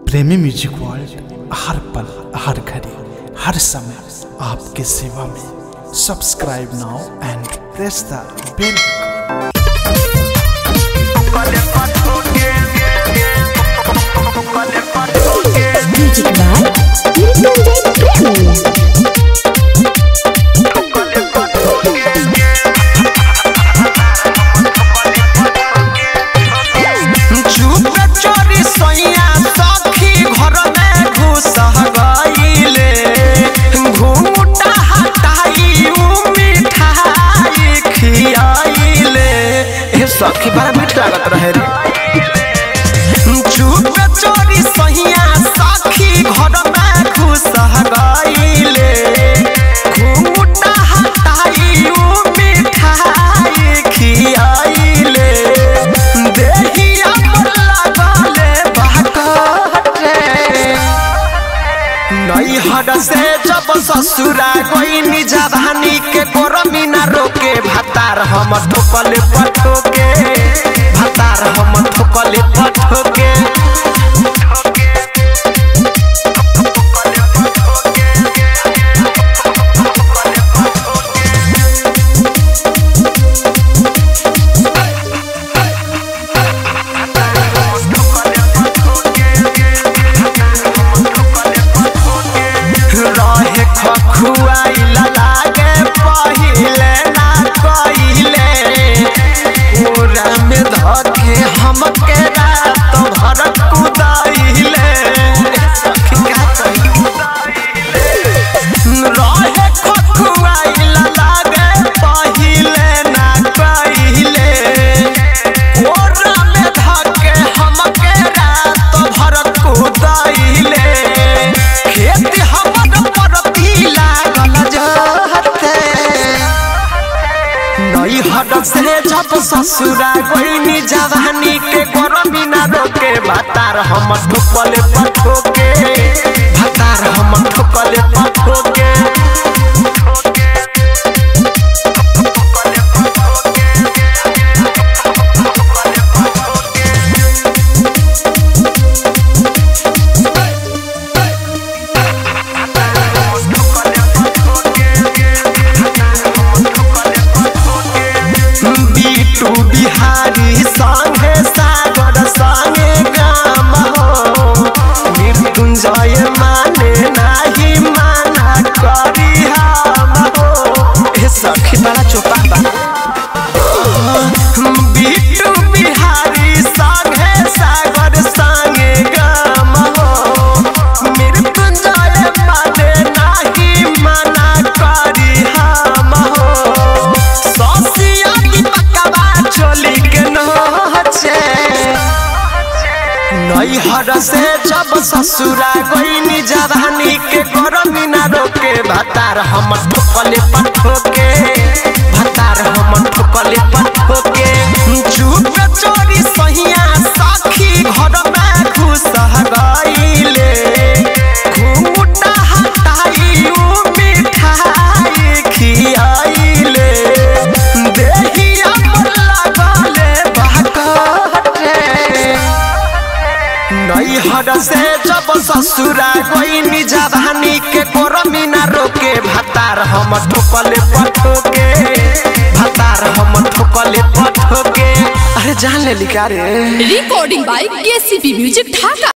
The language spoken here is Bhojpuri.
प्रेमी म्यूजिक वर्ल्ड हर पल हर घड़ी हर समय आपके सेवा में subscribe now and press the bell Music by Niranjan Premi. चुप चोरी सोइया सखी घर में घुस गईले घूमटा हटाई उ मिठाई खियाइले ए सखी बड़ा मीठ लागत रहे रे चुप चोरी सोइया सखी घर में घुस गईले घूमटा हटाई उ मिठाई खियाइले देहिया पर लागले बाकरे नैहर से जब ससुरा गईनी जवानी के गरमी ना रोके भातार हम ठोकले पठोके भातार हम ठोकले पठोके रहे खखुआइला लागे पहिले ना कहिले पूरा में धके हमके रात भर कुदाइले सखी का कही रहे खखुआइला लागे पहिले ना कहिले पूरा में धके हमके रात भर कुदाइले खेत हमर परती लागल जहते नैहर से जब ससुरा गईनी जवानी के गरमी ना रोके भातार हम ठोकले पठोके भातार हम ठोकले पठोके बीटू बिहारी संगे सागर संगे गाम हो मृत्युंजय माने नाही माना करी हम हो ए सखी बड़ा चोपा बा बीटू बिहारी संगे सागर संगे गाम हो मृत्युंजय माने नाही माना करी हम हो ससिया दीपकवा चोली के नचे नैहर से जब ससुरा गईनी जवानी के गरमी ना रोके भातार हम ठोकले पठोके भातार हम ठोकले पठोके चुप चोरी सहिया सखी घर में घुस गईले घूमटा हटाई उ मिठाई खियाइले देहिया पर लागले बाकरे नैहर से जब ससुरा गईनी जवानी के गरमी ना रोके भातार हम ठोकले पठोके भातार हम ठोकले पठोके अरे जान ले लिखा रे recording by KCP Music Dhaka.